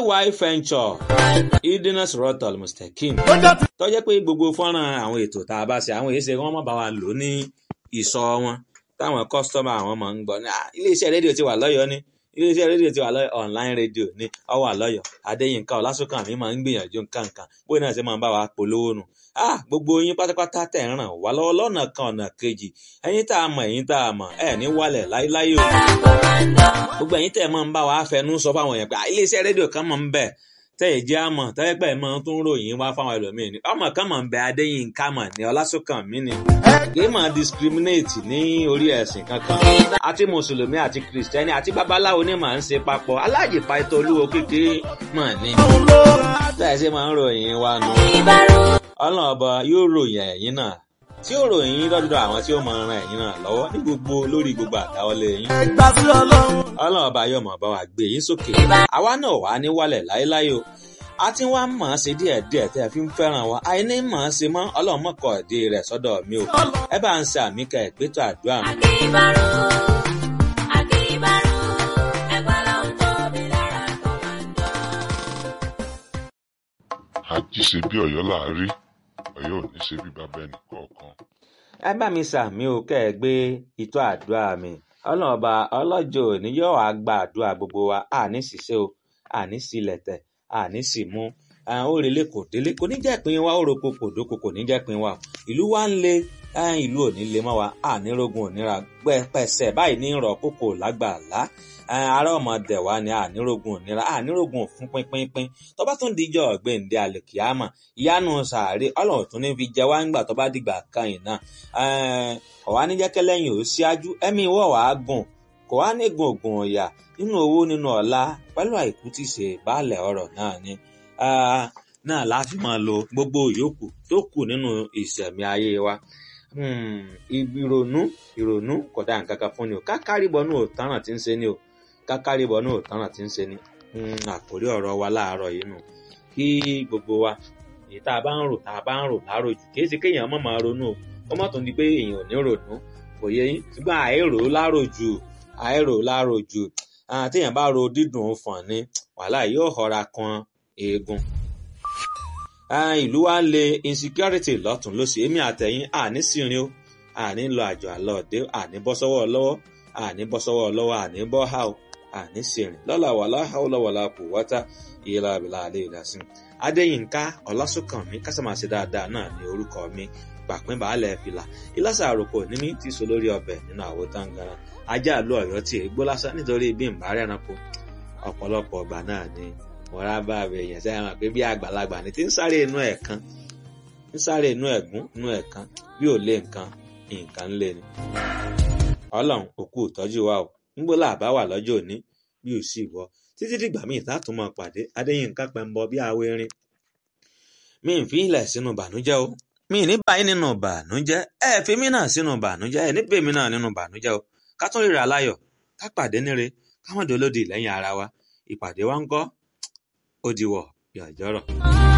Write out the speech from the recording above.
ay venture idris rotal mustakim tó jẹ́ pé gbogbo fọ́nrán àwọn ètò tá a bá ṣe àwọn èsè wọn má bá wa lò ní ìsọ wọn táwọn kọ́sítọ́mà àwọn máa ń gbọ́ ní iléeṣẹ́ rédíò ti wà lọ́yọ̀ọ́ ní iléeṣẹ́ rédíò ti wà lọ́yọ̀ online rédíò ní ọwọ́ àlọ́yọ̀ adéyínká ọlásùnkàn mi máa ń gbìyànjú nǹkan nǹkan bóyá náà ṣe máa ń bá wa polówó nù ah gbogbo yín pátápátá tẹ̀ ń ràn wá lọ́wọ́ lọ́nà kan ọ̀nà kejì ẹ̀yin tá a mọ̀ ẹ̀yin tá a mọ̀ ẹ̀ ní wálẹ̀ láíláí o gbogbo ẹ̀yin tẹ̀ máa ń bá wa fẹnu sọ fáwọn èèyàn pé iléeṣẹ́ rédíò kan máa ń bẹ tẹ́ ẹ̀ jẹ́ àmọ̀ tẹ́lẹ̀ pẹ́ máa tún ròyìn wá fáwọn ẹlòmíín ni ọmọ kan máa ń bẹ adéyínká mọ̀ ní ọlásùnkàn mi ni kì í máa discriminate ní orí ẹ̀sìn kankan àti mùsùlùmí àti kìrìsìtẹ́nì àti babaláwo ni màá ń ṣe papọ̀ aláàjì pàtó olúwo kékeré mọ̀ ní tẹ́ ẹ̀ ṣe máa ń ròyìn wa nù ọlọ́run ọba yóò ròyìn ẹ̀yin náà tí ó ròyìn yín lọ́dọ̀ àwọn tí ó máa ran ẹ̀yin náà lọ́wọ́ ní gbogbo lórí gbogbo àdáwọlé yín. ọlọ́run ọba yóò máa bá wa gbé yín sókè. àwa náà wà ní wálẹ̀ láéláé o. a ti wá mọ̀ ọ́n ṣe díẹ̀ díẹ̀ tẹ́ ẹ fi ń fẹ́ràn wa. àìní mọ̀ ọ́n ṣe mọ́ ọlọ́run mọ̀kọ́ ìdí rẹ̀ sọ́dọ̀ mi o. ẹ bá ń ṣe àmì kẹ́ ìpẹ́tọ̀ àdúrà mi. àjí ṣe bí ọ̀yọ́ là á rí ọ̀yọ́ ò ní ṣe bí bàbá ẹnì kọ̀ọ̀kan. ẹ bá mi ṣàmì o kẹ́ ẹ gbé ìtọ́ àdúrà mi ọlọ́run ọba ọlọ́jọ́ òní yóò wá gba àdúrà gbogbo wa àní ṣiṣẹ́ o àní sílẹ̀tẹ̀ àní sì mú ó relé kò délé kò ní jẹ́ pin wa ó roko kò dóko kò ní jẹ́ pin wa ìlú wa ń le ìlú òní le mọ́ wa àní rogun òníra pẹ̀sẹ̀ báyìí ní rọ̀ kókò lágbàlá ará ọmọdé wa ni ànírógun òníra ànírógun òfun pínpínpín tó bá tún díjọ ọgbẹǹde àlèkìámà ìyanu sàárè Ọlọ́run tún ní fi jẹ wá ńgbà tó bá dìgbà kan yìí náà ọwá ní jẹkẹlẹyìn ò síájú ẹ̀mí ìwọ wàá gùn kò wá ní gun ògùn ọyà nínú owó nínú ọlá pẹ̀lú àìkú tí ṣe baálẹ̀ ọrọ̀ náà ni náà láti máa lo gbogbo ìyókù tó kù nínú ìṣẹ̀mí ayé wa ìrònú ìrònú kódà nǹkan kan fún ni o kákàríbọnú ò tánràn tí ń ṣe ni o kákàríbọnú ò tánràn tí ń ṣe ni àkórí ọ̀rọ̀ wa láàárọ̀ yìí nù kí gbogbo wa èyí tá a bá ń rò tá a bá ń rò láròjù kì í ṣe kéèyàn má máa ronú o ó má tún di pé èèyàn ò ní ronú kò yẹ yín ṣùgbọ́n àìrò láròjù àìrò láròjù téèyàn bá ro dídùn fọ̀n ni wàhálà yóò họra kan eegun ìlú wa ń le insecurity lọ́tún lósì èmi àtẹ̀yìn àní sírin o àní lọ àjọ àlọ́ òde àní bọ́ sọ́wọ́ lọ́wọ́ àní bọ́ sọ́wọ́ lọ́wọ́ àní bọ́ hà o àní sírin lọ́la wàlá hàwùlọ́wàlá kò wọ́tá ìyẹ́lá àbílà àlẹ́ ìdásìn. adéyínká ọlásùnkànmí kásámàṣe dáadáa náà ní orúkọ mi pàpín bàálẹ̀ fìlà ìlàsà àròkọ nímí ti so lórí ọbẹ̀ nínú àwo táǹgàrà ajá àlọ́ ọ̀yọ́ tí ègbó lásán nítorí bí n bá rẹ̀ranko ọ̀pọ̀lọpọ̀ ọgbà náà ni mọ̀ra bá rẹ̀ yẹn sẹ́yìn hàn pé bí àgbàlagbà ni tí ń sáré inú ẹ̀ kan ń sáré inú ẹ̀gún inú ẹ̀ kan bí ò lé nǹkan nǹkan ń lé ni. ọlọ́run òkú ìtọ́jú wa o ń gbọ́ làbá wà lọ́jọ́ òní bí ò sì wọ́ títí dìgbà míì tààtún máa pàdé adéyínká pẹ̀mbọ bí awo erin. mi ń fi ilẹ̀ sínú bànújẹ́ o mi ní báyìí nínú bànújẹ́ ẹ fi mí náà sínú bànújẹ́ ẹ níbẹ̀ mí náà nínú bànújẹ́ o ká tún ríra láyọ̀ ká pàdé níre ká mọ̀ dolódì lẹ́yìn ara wa ìpàdé wa ń kọ́ ó diwọ̀ yàjọ́rọ̀.